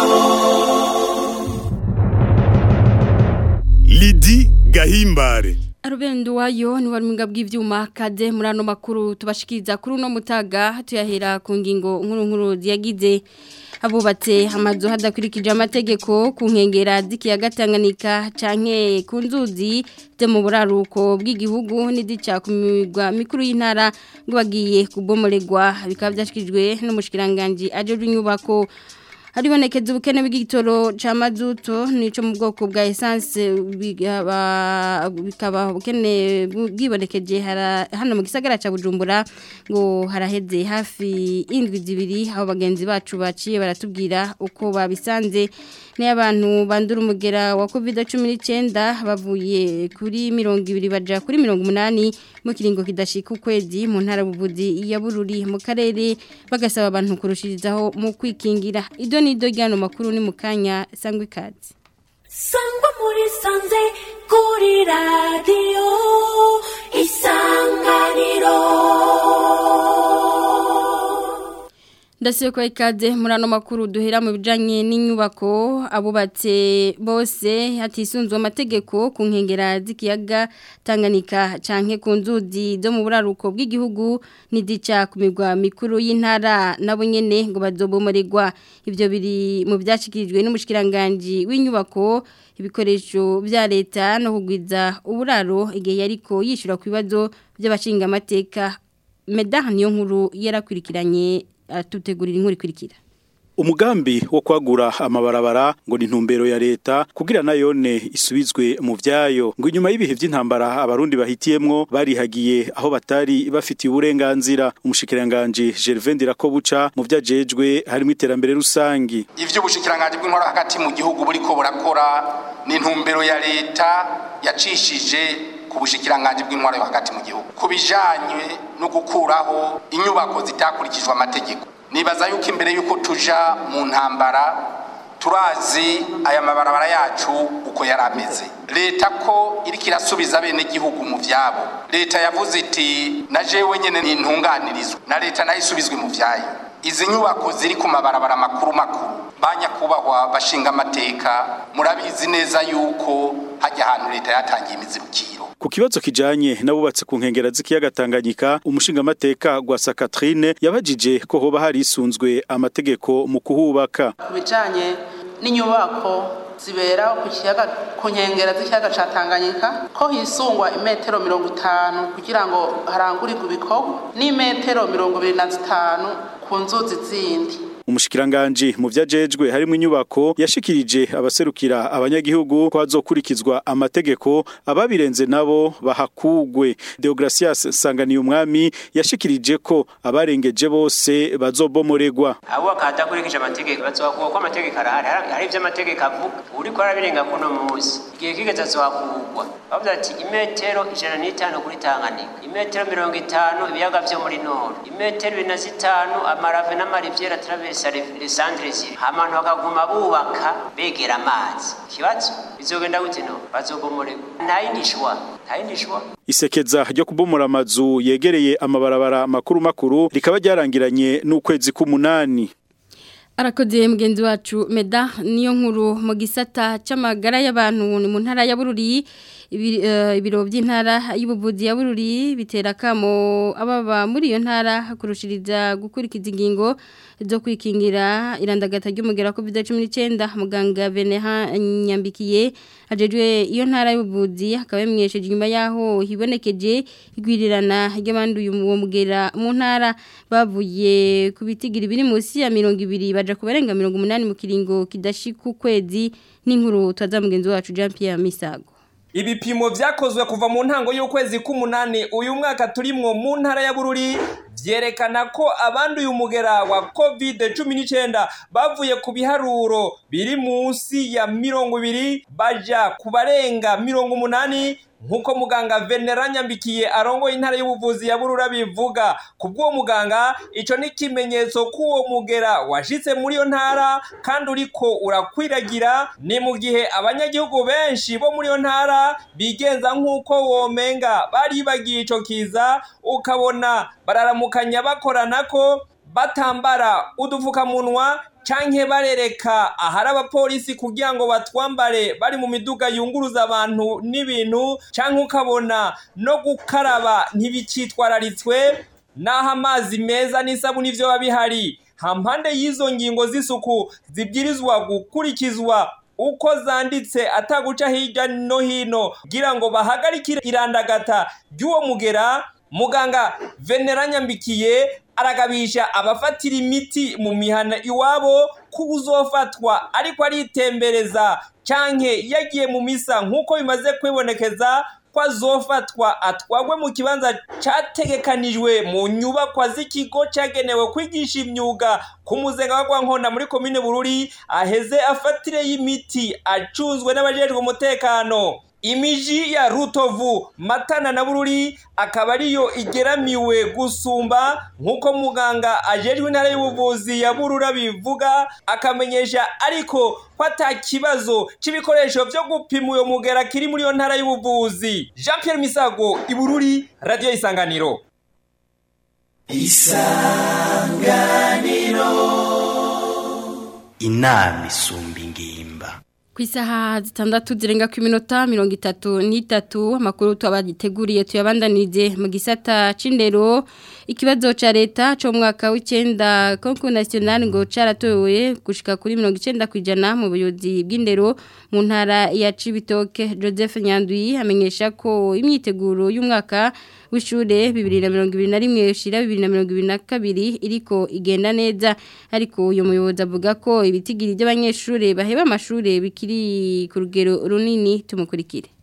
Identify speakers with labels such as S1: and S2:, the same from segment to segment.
S1: Lidi Gahimbare
S2: Arubendo wayo ni waruminga bw'ivyuma kade muri ano makuru tubashikiriza kuri uno mutaga tuyahera ku ngingo nkuru nkuru ziyagize abubatse amazu hadakurikije amategeko ku nkengera z'ikiyaga Tanganyika canke ku nzuzi zo mu buraruko bw'igihugu n'izica ku migwa mikuru y'intara ngo bagiye kubomoregwa bikaba byashikirijwe n'umushikiranganje ajeje inyubako haribonekeza ubukene bw'igitoro ca mazuto nico mu bwoko bwa essence bikaba bikaba ubukene bwibonekeje hano mu gisagara ca Bujumbura ngo haraheze hafi indwi zibiri aho bagenzi bacu baciye baratubwira uko babisanze n'abantu bandura umugera wa COVID-19 bavuye kuri 200 baja kuri 180 mu kiringo kidashika ukwezi mu ntara buvuzi ya Bururi mu karere bagasaba abantu kurushirizaho mu kwikingira ido nido ryano makuru ni mukanya sangwe kazi
S3: sangwa muri sanze kuri radio isanganiro
S2: Ndasiyo kwa ikaze muri ano makuru duhera mu bijanye n'inyubako abubatse bose hatisunzwe amategeko ku nkengera z'ikiyaga Tanganyika canke ku nzuzi zo mu buraruko bw'igihugu nidica ku migwa mikuru y'intara nabo nyene ngo bazobomoregwa ivyo biri mu byashikirijwe n'umushikiranganje w'inyubako ibikoresho vya leta no kugwiza uburaro igihe yariko yishura ku bibazo by'abashinga amateka Medah niyo nkuru yarakwirikiranye atutegurira inkuru ikurikira
S4: umugambi wo kwagura amabarabara ngo ni intumbero ya leta kugira nayone isubizwe mu vyayo ngo inyuma y'ibihe vy'intambara abarundi bahitiyemwo barihagiye aho batari bafitiye uburenganzira umushikiranganje Gervais Ndirakobuca mu vyajejwe harimo iterambere rusangi
S5: ivyo ubushikiranganje bw'inkora hagati mu gihugu buriko burakora ni intumbero ya leta yacishije ku bushikiranganje bw'intwaro yo hagati mu gihugu kubijanye no gukuraho inyubako zitakurikijwe amategeko nibaza yuko imbere yuko tuja mu ntambara turazi aya mabarabara yacu uko yari ameze leta ko iriko irasubiza bene gihugu mu vyabo leta yavuze iti na jewe nyene nintunganirizwa na leta nayo isubizwe mu vyayo izi nyubako ziri ku mabarabara makuru makuru banyakubahwa bashinga amateka murabizi neza yuko hajya ahantu leta yatangiye imizibukiro
S4: ku kibazo kijanye n'abubatse ku nkengera z'ikiyaga Tanganyika umushinga amateka gwa Sakatrine yabajije ko hoba hari isunzwe amategeko mu kuhubaka
S6: kubijanye n'inyubako zibera ku kiyaga ku nkengera z'ikiyaga ca Tanganyika ko hisungwa imetero mirongo itanu kugira ngo harangurirwe ibikorwa n'imetero mirongo ibiri na zitanu ku nzuzi zindi
S4: umushikiranganje mu vyajejwe harimo inyubako yashikirije abaserukira abanyagihugu ko hazokurikizwa amategeko ababirenze nabo bahakugwe Deogracias Sanganiye umwami yashikirije ko abarengeje bose bazobomoregwa
S7: abo bakatakurikije amategeko bazokuba ko amategeko arahari hari ivyo amategeko avuga uriko arabirenga kuno munsi igihe kigeze azohakugwa bavuze ati imetero ijana n'itanu kuri Tanganyika imetero mirongo itanu ibiyaga vyo muri nord imetero ibiri na zitanu amarave n'amariviera traverse lisandre ziri ahantu bakaguma bubaka begera amazi ikibazo bizogenda gute no bazobomoregwa nta yindi shwa nta yindi shwa
S4: isekeza ryo kubomora amazu yegereye amabarabara makuru makuru rikaba ryarangiranye n'ukwezi k'umunani
S2: Arakoze mugenzi wacu Meda niyo nkuru mu gisata c'amagara y'abantu ni mu ntara ya Bururi ibiro by'intara y'ubuvuzi ya Bururi bitera kamo ababa muri iyo ntara kurushiriza gukurikiza ingingo zo kwikingira irandagata ry'umugera COVID-19 muganga Beneha Nyambikiye ajejwe iyo ntara y'ubuvuzi akaba yamwesheje nyuma yaho hibonekeje igwirirana ry'abanduye uwo mugera mu ntara bavuye ku bitigira biri munsi ya 200 baja kubarenga 180 mu kiringo kidashika ukwezi n'inkuru twaza mugenzi wacu Jean Pierre Misago
S8: ibipimo vyakozwe kuva mu ntango y'ukwezi k'umunani uyu mwaka turimwo mu ntara ya Bururi vyerekana ko abanduye umugera wa covid cumi n'icyenda bavuye ku biharuro biri munsi ya mirongo ibiri baja ku barenga mirongo umunani nk'uko muganga venera nyambikiye arongoye intara y'ubuvuzi ya burura bivuga ku bw'uwo muganga icyo ni ikimenyetso k'uwo mugera washitse muri iyo ntara kandi uriko urakwiragira ni mu gihe abanyagihugu benshi bo muri iyo ntara bigenza nk'uko womenga baribagiye ico kiza ukabona bararamukanya bakorana ko batambara udupfukamunwa canke barereka ahari abapolisi kugira ngo batwambare bari mu miduga yunguruza abantu n'ibintu canke ukabona no gukaraba ntibicitwararitswe naho amazi meza n'isabuni ivyo biba bihari hampande y'izo ngingo z'isuku zibwirizwa gukurikizwa uko zanditse ataguca hirya no hino kugira ngo bahagarikire irandagata ry'uwo mugera muganga venera nyambikiye aragabisha abafatira imiti mu mihana iwabo ko uzofatwa ariko aritembereza canke yagiye mu misa nk'uko bimaze kwibonekeza ko azofatwa atwagwe mu kibanza categekanijwe mu nyubakwa z'ikigo cagenewe kwigisha imyuga ku muzenga wa Rwankona muri komine Bururi aheze afatire y'imiti acuzwe n'abajejwe umutekano imiji ya rutovu matana na bururi akaba ariyo igeramiwe gusumba nk'uko muganga ajejwe intara y'ubuvuzi ya burura bivuga akamenyesha ariko ko ata kibazo c'ibikoresho vyo gupima uyo mugera kiri muri iyo ntara y'ubuvuzi jean pierre misago ibururi radiyo isanganiro
S9: inama isumba ingimba
S2: ku isaha zitandatu zirenga ku minota mirongo itatu n'itatu amakuru tubagiteguriye tuyabandanije mu gisata c'indero ikibazo ca leta co mu mwaka w'icenda konku national ngo caratowe gushika kuri mirongo icenda kw'ijana mu buyobozi bw'indero mu ntara ya Cibitoke Joseph Nyandwi amenyesha ko imyiteguro y'umwaka w'ishure bibiri na mirongo ibiri na rimwe ushira bibiri na mirongo ibiri na kabiri iriko igenda neza ariko uyu muyobozi avuga ko ibitigiri by'abanyeshure baheba amashure bikiri ku rugero runini tumukurikire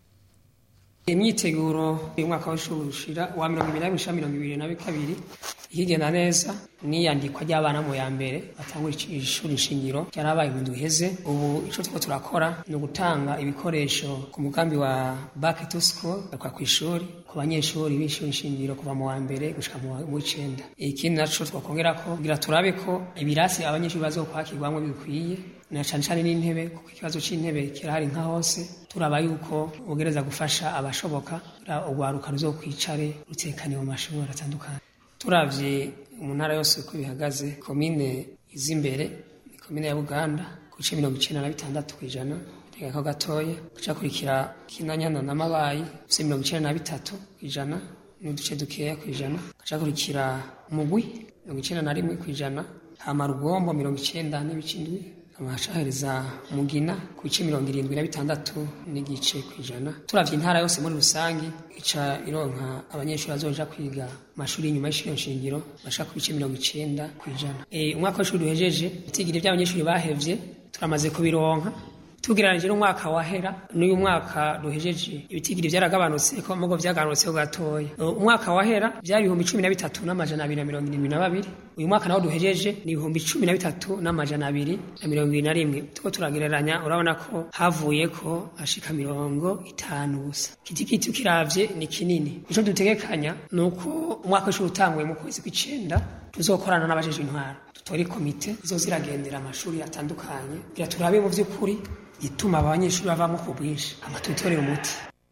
S10: imyiteguro y'umwaka w'ishuri ushira wa mirongo ibiri na rimwe ushira mirongo ibiri na kabiri ikigenda neza n'iyandikwa ry'abana mu ya mbere batangura ishuri nshingiro ryarabaye mu ndwi iheze ubu ico turiko turakora ni ugutanga ibikoresho ku mugambi wa back to school bakwa ku ishuri ku banyeshuri b'ishuri nshingiro kuva mu wa mbere gushika mu w'icenda ikindi naco twakongerako kugira turabe ko ibirasi abanyeshuri bazokwakirwamwo bikwiye na cane cane n'intebe kuko ikibazo c'intebe kirahari nka hose turaba yuko ugereza gufasha abashoboka urwaruka ruzokwicare rutekaniye mu mashuri atandukanye turavye mu ntara yose uko bihagaze komine iz'imbere ni komine ya buganda ku bice mirongo icenda na bitandatu kw'ijana ko gatoya kucakurikira kinanyana n'amabayi ufise mirongo icenda na bitatu kw'ijana n'uduce dukeya kw'ijana kucakurikira umugwi mirongo icenda na rimwe kw'ijana hama rugombo mirongo icenda n'ibice indwi amashaheriza mugina ku bice mirongo irindwi na bitandatu n'igice kw'ijana turavye intara yose muri rusangi ica ironka abanyeshuri bazoja kwiga amashuri y'inyuma y'ishuri nshingiro bashaka ku bice mirongo icenda kw'ijana e, umwaka w'ishuri duhejeje itigiri vy'abanyeshuri bahevye turamaze kubironka tugereranije n'umwaka wahera n'uyu mwaka duhejeje ibitigiri vyaragabanutse ko mugo vyagabanutseho gatoya umwaka wahera vyari ibihumbi cumi na bitatu n'amajana abiri na mirongo irindwi na babiri uyu mwaka nawo duhejeje ni ibihumbi cumi na bitatu n'amajana abiri na mirongo ibiri na rimwe tuko turagereranya urabona ko havuye ko ashika mirongo itanu gusa kitikiti ukiravye ni kinini ico dutegekanya ni uko umwaka w'ishuri utanguye mu kwezi kw'icenda tuzokorana n'abajejwe intwaro dutore komite izoziragendera amashuri atandukanye kugira turabe mu vy'ukuri ituma abanyeshuri bavamo ku bwinshi amatutorera umuti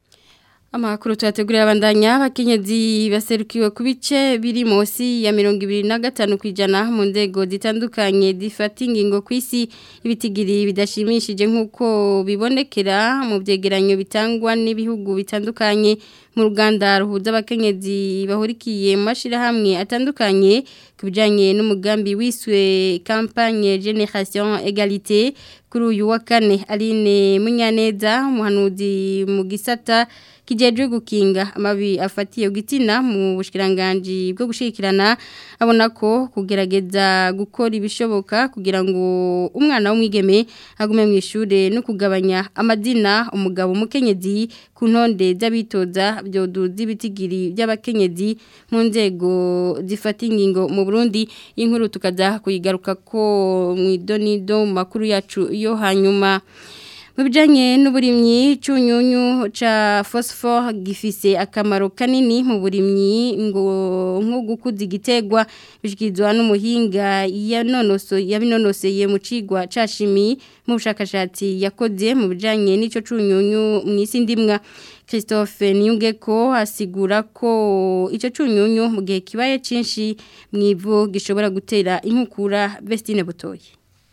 S2: Amakuru tuyategurira abandanya abakenyezi baserukiwe ku bice biri munsi ya mirongo ibiri na gatanu kwijana mu nzego zitandukanye zifata ingingo ku isi ibitigiri bidashimishije nk'uko bibonekera mu byegeranyo bitangwa n'ibihugu bitandukanye mu ruganda ruhuza abakenyezi bahurikiye mu mashyirahamwe atandukanye ku bijyanye n'umugambi wiswe kampanye generation egalite kuri uyu wa kane aline munyaneza umuhanuzi mu gisata kijejwe gukinga amabi afatiye gitina mu bushikiranganje bwo gushikirana abona ko kugerageza gukora ibishoboka kugira ngo umwana w'umwigeme agume mu ishure no kugabanya amadina umugabo umukenyezi ku ntonde z'abitoza byoduza ibitigiri by'abakenyezi mu nzego zifata ingingo mu Burundi inkuru tukaza kuyigaruka ko mu idonido mu makuru yacu yo hanyuma mu bijyanye n'uburimyi cy'unyunyu cya fosifo gifise akamaro kanini mu burimyi ngo nko gukuza igitegwa bishyikirizwa n'umuhinga yabinonoseye mu cigwa cya shimi mu bushakashatsi yakoze mu bijyanye n'icyo cy'unyunyu mu isi ndimwa christophe niyungeko asigura ko icyo cy'unyunyu mu gihe kibaye cyinshi mu ivu gishobora gutera inkukura besitine butoye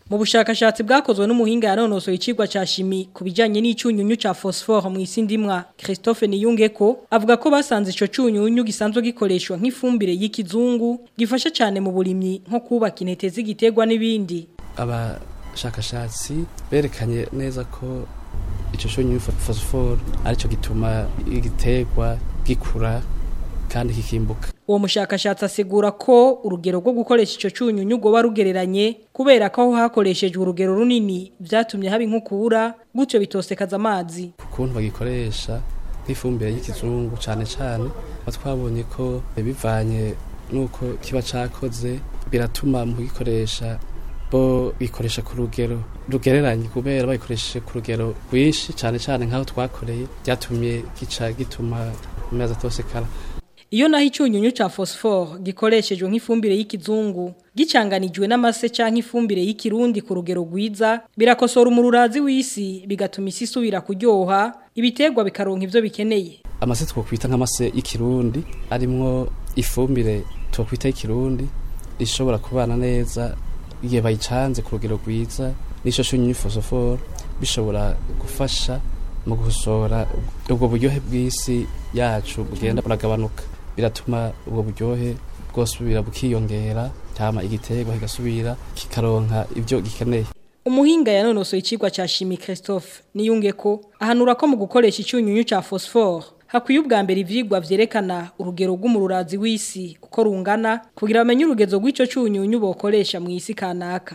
S11: mu bushakashatsi bwakozwe n'umuhinga yanonosoye icigwa ca shimi ku bijanye n'icunyunyu ca phosphore mu isi ndimwa Christophe Niyungeko avuga ko basanze ico cunyunyu gisanzwe gikoreshwa nk'ifumbire y'ikizungu gifasha cyane mu burimyi nko kubaka intete z'igiterwa n'ibindi
S12: abashakashatsi berekanye neza ko icyo cyunyunyu phosphore aricyo gituma igiterwa gikura kandi kikimbuka
S11: uwo mushakashatsi asigura ko urugero rwo gukoresha icyo cyunyunyu goba rugereranye kubera ko aho hakoreshejwe urugero runini byatumye haba inkukura gutyo bitosekaza amazi
S12: ukuntu bagikoresha nk'ifumbire y'ikizungu cyane cyane aho twabonye ko bivanye n'uko kiba cyakoze biratuma mu kugikoresha bo bikoresha ku rugero rugereranye kubera bayikoresheje ku rugero rwinshi cyane cyane nk'aho twakoreye byatumye gica gituma amezi atosekara
S11: Iyo naho icyunyunyu ca phosphore gikoreshejwe nk'ifumbire y'ikizungu gicanganijwe n'amase canke ifumbire y'ikirundi ku rugero rwiza birakosora umururazi w'isi bigatuma isi isubira kuryoha ibiterwa bikaronka ivyo bikeneye
S12: amase twokwita nk'amase y'ikirundi arimwo ifumbire twokwita y'ikirundi ishobora kubana neza igihe bayicanze ku rugero rwiza n'icyo cyunyunyu phosphore bishobora gufasha mu gusora ubwo buryohe bw'isi yacu bugenda buragabanuka biratuma ubwo buryohe bwosubira bukiyongera cyama igiterwa kigasubira kikaronka ibyo gikeneye
S11: umuhinga yanonosoye icigwa ca Chimie Christophe niyunge ko ahanura ko mu gukoresha icyunyunyu ca phosphore hakwiye ubwa mbere ivyigwa vyerekana urugero rw'umururazi w'isi uko rungana kugira bamenye urugezo rw'ico cyunyunyu bokoresha mu isi kanaka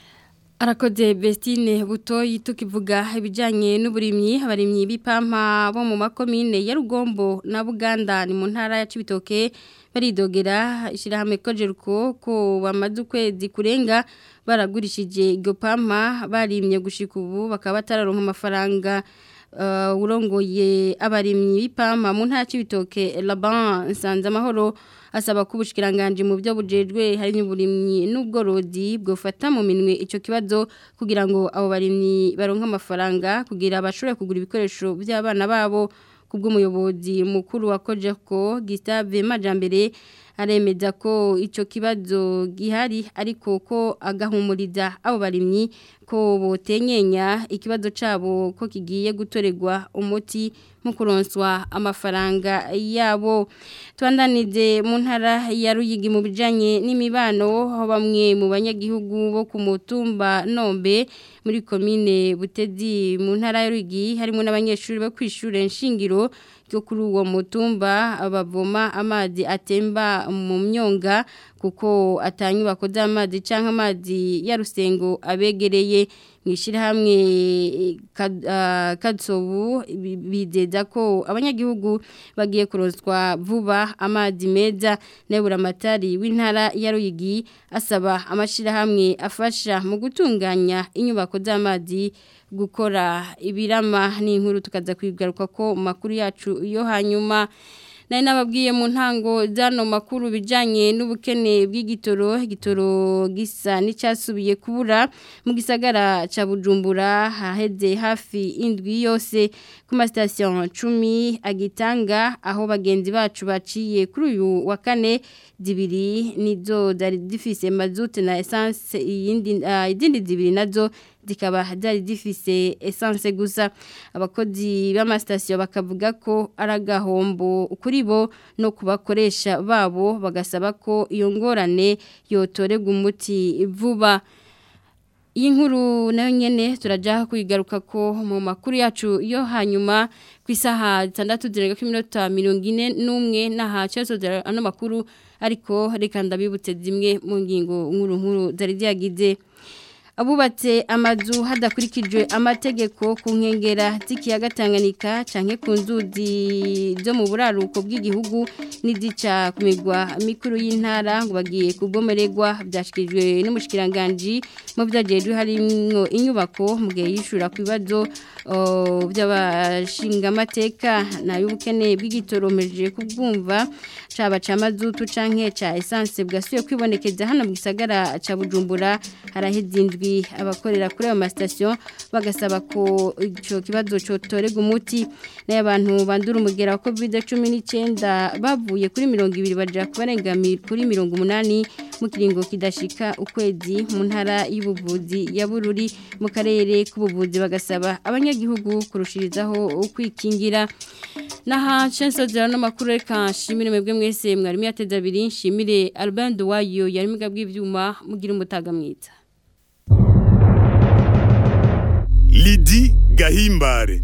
S2: Arakoze Bestine butoyi tukivuga ibijanye n'uburimyi abarimyi b'ipampa bo mu makomine ya Rugombo na Buganda ni mu ntara ya Cibitoke baridogera ishirahamwe kojeruko ko bamaze ukwezi kurenga baragurishije iryo pampa barimye gushika ubu bakaba batararonka amafaranga uh, urongoye abarimyi b'ipampa mu ntara ya Cibitoke Laban Nsanze amahoro asaba ko ubushikiranganje mu byo bujejwe hari n'uburimyi n'ubworozi bwofata mu minwe ico kibazo kugira ngo abo barimyi baronka amafaranga kugira bashobore kugura ibikoresho by'abana babo kubw'umuyobozi mukuru wa Kojeko Gustave Majambere aremeza ko ico kibazo gihari ariko ko agahumuriza abo barimyi ko botenyenya ikibazo cabo ko kigiye gutoregwa umuti mu kuronswa amafaranga yabo twandanize mu ntara ya Ruyigi mu bijanye n'imibano aho bamwe mu banyagihugu bo ku mutumba Nombe muri komine Butezi mu ntara ya Ruyigi harimo n'abanyeshuri bo kwishura nshingiro ryo kuri uwo mutumba bavoma amazi atemba mu myonga kuko atanyubako z'amazi cyangwa amazi ya rusengo abegereye mu ishyirahamwe kadsobu bizeza ko abanyagihugu bagiye kuronswa vuba amazi meza nebura amatari w'intara ya Ruyigi asaba amashyirahamwe afasha mu gutunganya inyubako z'amazi gukora ibirama n'inkuru tukaza kwigaruka ko makuru yacu yo hanyuma nari nababwiye mu ntango zano makuru bijanye n'ubukene bw'igitoro igitoro gisa n'icyasubiye kubura mu gisagara ca Bujumbura haheze hafi indwi yose ku ma station 10 agitanga aho bagenzi bacu baciye kuri uyu wa kane zibiri nizo zari zifise mazutu na essence iyindi uh, izindi zibiri nazo zikaba zari zifise essence gusa abakozi b'amasitasiyo bakavuga ko ari agahombo kuri bo no kubakoresha babo bagasaba ko iyo ngorane yotorerwa umuti vuba iyi nkuru nayo nyene turajya kwigaruka ko mu makuru yacu yo hanyuma ku isaha zitandatu zirenga ku minota mirongo ine n'umwe n'aha cyose ano makuru ariko reka ndabibutse zimwe mu ngingo nkuru nkuru zari ziyagize abubatse amazu hadakurikijwe amategeko ku nkengera z'ikiyaga Tanganyika canke ku nzuzi zo mu buraruko bw'igihugu n'izica ku migwa mikuru y'intara ngo bagiye kubomererwa byashikirijwe n'umushikiranganje mu byagejwe harimo inyubako mu gihe yishura ku bibazo by'abashinga amateka nayo ubukene bw'igitoromeje kubwumva caba ca mazutu canke ca essence bwasuye kwibonekeza hano mu gisagara ca Bujumbura haraheze n'abajejwe abakorera kuri ayo masitasiyo bagasaba ko icyo kibazo cyotorega umuti n'abantu bandura umugera wa covid cumi n'icyenda bavuye kuri mirongo ibiri baja kubarenga kuri mirongo umunani mu kiringo kidashika ukwezi mu ntara y'ubuvuzi ya bururi mu karere k'ubuvuzi bagasaba abanyagihugu kurushirizaho kwikingira naha censo zero n'amakuru reka nshimire mwebwe mwese mwarimu yateze abiri nshimire Albert Wayo yari mu bw'ivyuma mugira umutaga mwiza
S1: Lidi Gahimbare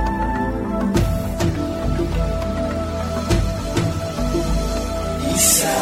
S3: Isa